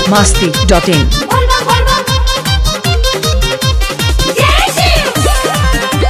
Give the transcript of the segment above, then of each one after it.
masti dot in. Volvo, Volvo. जय शिव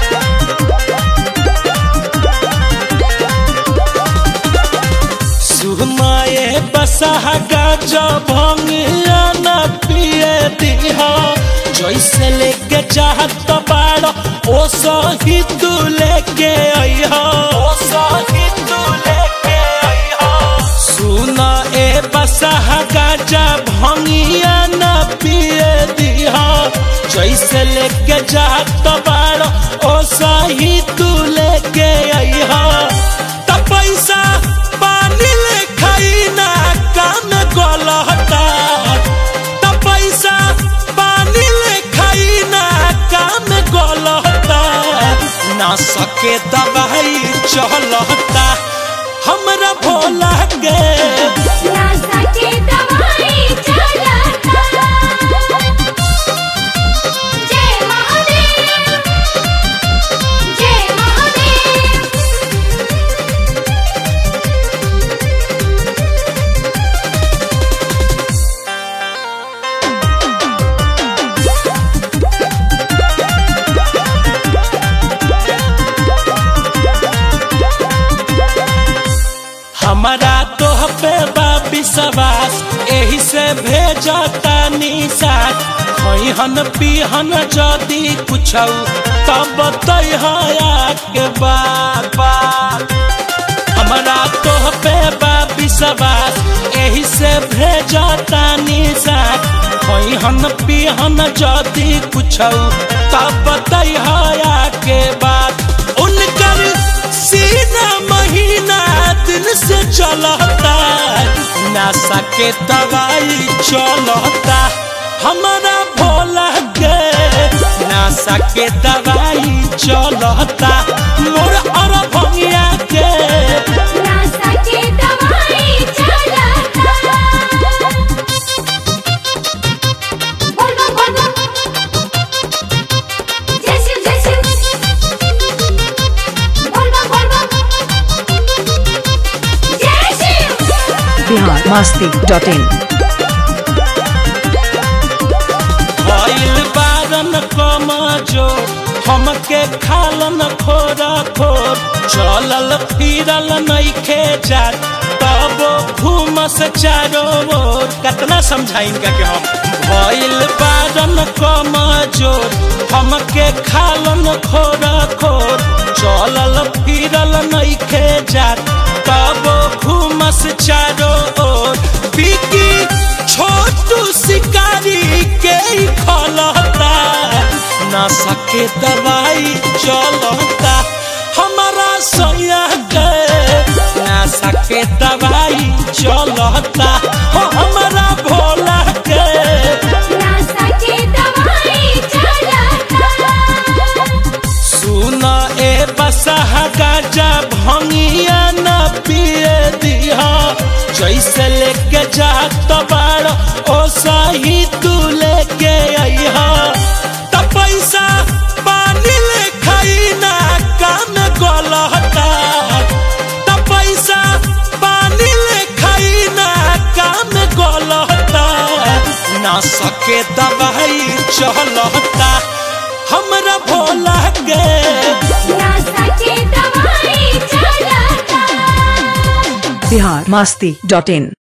सुमाए बसहा गाजा भंगिया न पिए दिहा जैसे लेके चाहत बाड़ ओ सही तू लेके अइहा ओ सही तू लेके अइहा सुना ए बसहा गाजा भंगिया न पिए दिहा जैसे लेके चाहत बाड़ ओ सही तू लेके अइहा त पैसा पानी ले खाई ना काम गलहता त पैसा पानी ले खाई ना काम गलहता ना सके दवाई चलता हमरा भोला के नासा के दवाई चलता जय महादेव जय महादेव हमारा तोह पे बा विश्वास एही से भेजता निशान खैहन पीहन जदी कुछ तब तैहया के बात बात हमारा तोह पे बा विश्वास एही से भेजता निशान खैहन पीहन जदी कुछ तब तैहया के बात उनकर सीना महीना दिन से चलता नशा के दवाई चलता हमारा भोला के नशा के दवाई चलता मोर और भंगिया के नासा के दवाई चलता Volvo, Volvo. जय शिव जय शिव Volvo, Volvo. जय Shiv Bihar masti dot in. भइल बारन कमजो हमके खालन खोरा खोर चलल फिरल नइखे जात तब घूमस चारो ओर कतना समझाइन का के हम भइल बारन कमजोर हमके खालन खोरा खोर चलल फिरल नइखे जात तब घूमस चारो ओर बिकी छोटू शिकारी के ही खलता ना सके दवाई चलता हमारा सैया के ना सके दवाई चलता हो हमारा भोला के नासा के दवाई चलता सुन ए बसहा गाजा भंगिया न पिए दिहा जैसे लेके जात बाड़ ओ सही तू लेके अइहा त पैसा पानी ले खाई ना काम गलहता त पैसा पानी ले खाई ना काम गलहता ना सके दवाई चलता हमरा भोला के नासा के दवाई चलता Bihar masti dot in.